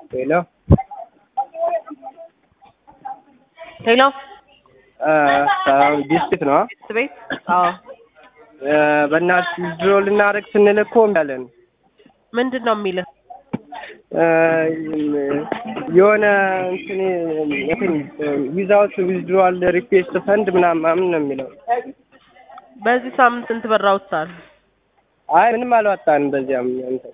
ሄሎ ሄሎ ዲስፒት ነው። ቤት ቤት አዎ በእናትህ ድሮ ልናደርግ ስንል እኮ እምቢ አለን። ምንድን ነው የሚልህ? የሆነ እንትን እንትን ዊዛውት ዊዝድሮዋል ሪኩዌስት ፈንድ ምናምን ምናምን ነው የሚለው። በዚህ ሳምንት ስንት ብር አውጥተሃል? አይ ምንም አልዋጣንም። በዚያም እንትን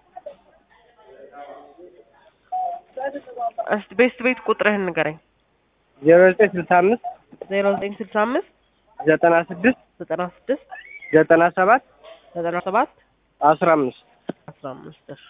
እስቲ ቤት ቤት ቁጥርህን ንገረኝ። ዜሮ ዘጠኝ ስልሳ አምስት ዜሮ ዘጠኝ ስልሳ አምስት ዘጠና ስድስት ዘጠና ስድስት ዘጠና ሰባት ዘጠና ሰባት አስራ አምስት አስራ አምስት እሺ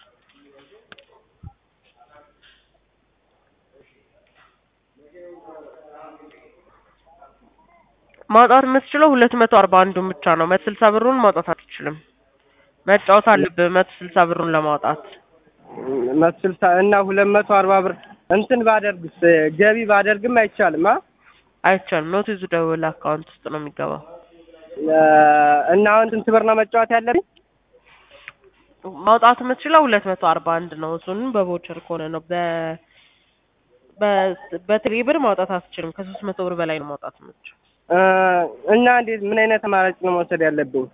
ማውጣት የምትችለው ሁለት መቶ አርባ አንዱን ብቻ ነው። መቶ ስልሳ ብሩን ማውጣት አትችልም። መጫወት አለብህ መቶ ስልሳ ብሩን ለማውጣት። መቶ ስልሳ እና ሁለት መቶ አርባ ብር እንትን ባደርግስ ገቢ ባደርግም አይቻልም። አ አይቻልም። ኖት ይዙ ደውል አካውንት ውስጥ ነው የሚገባው። እና አሁን ስንት ብር ነው መጫወት ያለብኝ? ማውጣት የምትችለው ሁለት መቶ አርባ አንድ ነው። እሱንም በቮቸር ከሆነ ነው። በ በ- በቴሌ ብር ማውጣት አትችልም። ከሶስት መቶ ብር በላይ ነው ማውጣት የምትችለው። እና እንዴት ምን አይነት አማራጭ ነው መውሰድ ያለብኝ?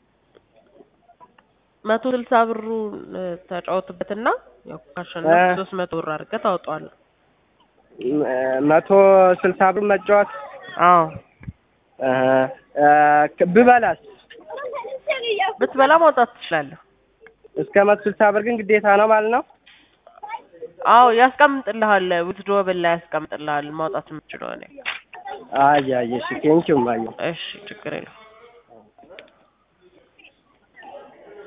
መቶ ስልሳ ብሩን ተጫወትበትና ያው ካሸነፍ እ- ሶስት መቶ ብር አድርገህ ታወጣዋለህ። መቶ ስልሳ ብር መጫወት አዎ እ- ብበላስ ብትበላ ማውጣት ትችላለህ። እስከ መቶ ስልሳ ብር ግን ግዴታ ነው ማለት ነው? አዎ ያስቀምጥልሃል። ዊዝድሮብል ላይ ያስቀምጥልሃል ማውጣት የምትችለው እኔ። አይ አይ እሺ ቴንኪው ማየ እሺ ችግር የለውም።